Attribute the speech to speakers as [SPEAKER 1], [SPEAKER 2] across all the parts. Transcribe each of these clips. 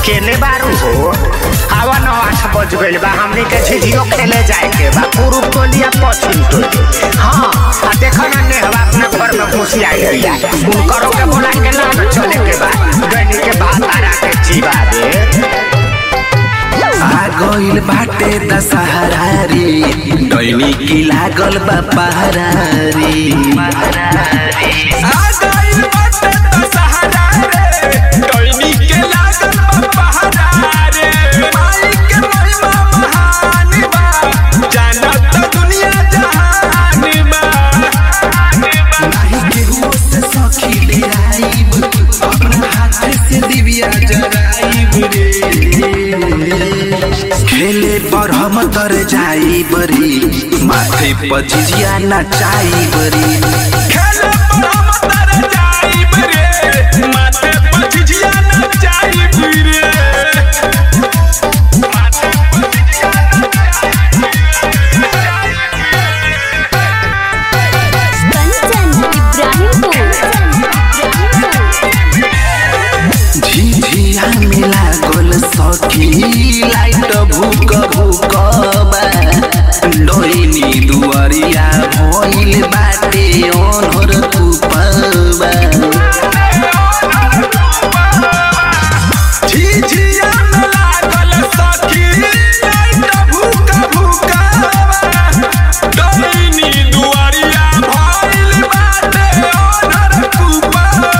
[SPEAKER 1] केने बारू हो आवा नौ आठ बज गइल बा हमनी के झिझियो खेले जाए के बा पूर्व टोलिया पश्चिम टोली हाँ आ देखो ना नेहवा अपना घर में घुसी आई गइया उनकरो के बोला के ना न चले के बा गइनी के भात आरा के जीवा रे
[SPEAKER 2] आ गइल बाटे दशहरा रे डैनी की लागल बा पहरा रे
[SPEAKER 3] आ गइल बाटे दशहरा रे, डोइनी के लागल बा पहरा रे। माई के महिमा महान बा, जानत दुनिया जहान बा।
[SPEAKER 2] नाही केहू से सखी डेराइब अपना हाथ से दिव्या जराइब रे खेले पर हम तर जाई बरी माथे पर झिझिया नचाई बरी
[SPEAKER 3] खेले पर हम तर जाइब रे, माथे पर झिझिया नचाइब रे।
[SPEAKER 4] कंचन इब्राहिमपुर
[SPEAKER 2] झिझिया मिला गोल सखी लाइट भूक भूक बा डोइनी दुआरिया भइल बाटे ओनहर कुपबा
[SPEAKER 3] झिझिया में लागल सखी, लाइट भूका भूकावा। डोइनी दुआरिया भइल बाटे ओनर कुपावा।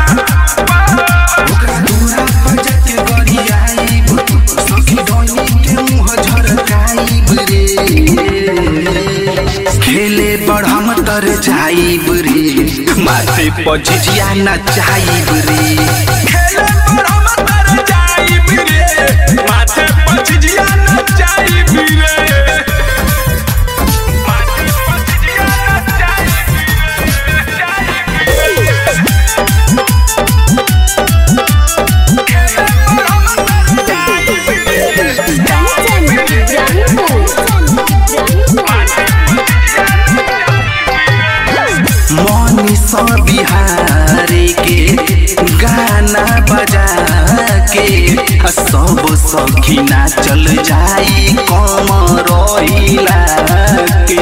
[SPEAKER 2] दूरा पर जाके गरियाइब सखी डोइनी के मुंह झरकाइब रे खेले पर हम तर जाइब रे माथे पर झिझिया नचाइब रे
[SPEAKER 3] खेले पर हम तर जाइब रे, माथे पर झिझिया नचाइब रे। माथे पर झिझिया नचाइब रे, खेले पर हम तर जाइब रे।
[SPEAKER 4] कंचन इब्राहिमपुर
[SPEAKER 2] मनीष बिहारी के गाना बजा के सब सखी नाचल जाई कम रहिला के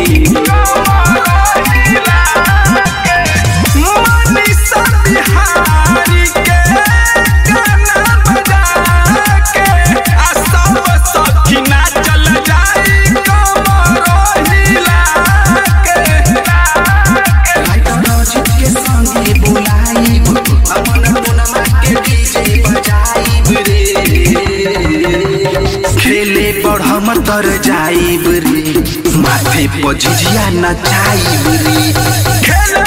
[SPEAKER 3] मनीषा बिहारी के गाना बजा के आ सब सखी नाचल जाई कमर हिला के।
[SPEAKER 2] राइटर अजित के संगे बुलाइब अमन पुनमा के डीजे बजाइब रे खेले पर हम तर जाइब रे माथे पर झिझिया नचाइब रे
[SPEAKER 3] खेले